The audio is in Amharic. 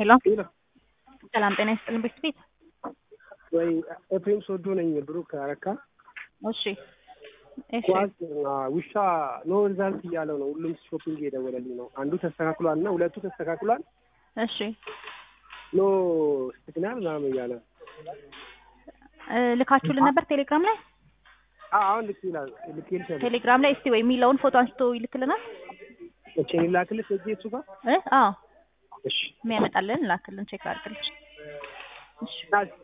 ሄሎ ሄሎ ሰላም ጤና ይስጥልን ቤት ቤት ወይ ኤፍሬም ሶዶ ነኝ። ብሩክ አረካ እሺ እሺ ኳስ ውሻ ኖ ሪዛልት እያለው ነው። ሁሉም ሾፒንግ የደወለልኝ ነው። አንዱ ተስተካክሏል እና ሁለቱ ተስተካክሏል። እሺ ኖ ሲግናል ምናምን እያለ እ ልካችሁልን ነበር ቴሌግራም ላይ አ- አሁን ልክ ይላል ልክ ይልሻል። ቴሌግራም ላይ እስቲ ወይ የሚለውን ፎቶ አንስቶ ይልክልናል እቺ ላክልሽ እጄ እሱ ጋር እ አዎ እሺ የሚያመጣልን ላክልን ቼክ አድርግልን እሺ ና-